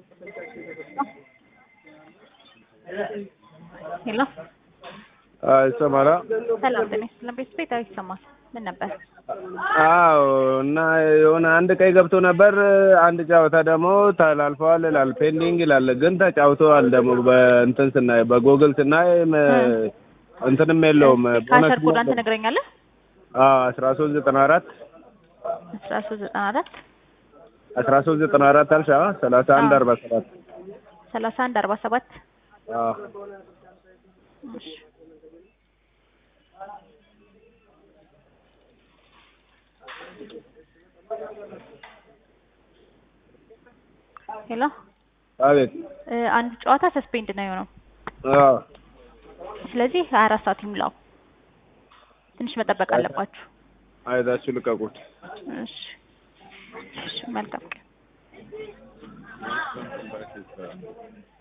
ሄሎ ይሰማላ? ሰላም ጤና ይስጥልን። ቤት ቤት ይሰማል። ምን ነበር? አዎ እና የሆነ አንድ ቀይ ገብቶ ነበር። አንድ ጨዋታ ደግሞ ተላልፈዋል ይላል፣ ፔንዲንግ ይላል። ግን ተጫውተዋል ደግሞ በእንትን ስናይ በጎግል ስናይ መ- እንትንም የለውም ካሸር ኮዳን ትነግረኛለህ? አስራ ሶስት ዘጠና አራት አስራ ሶስት ዘጠና አራት አስራ ሶስት ዘጠና አራት አልሻ ሰላሳ አንድ አርባ ሰባት ሰላሳ አንድ አርባ ሰባት አዎ እሺ ሄሎ አቤት እ አንዱ ጨዋታ ሰስፔንድ ነው የሆነው። አዎ ስለዚህ ሀያ አራት ሰዓት ይሙላው። ትንሽ መጠበቅ አለባችሁ። አይታችሁ ልቀቁት። እሺ እሺ መልካም ቀን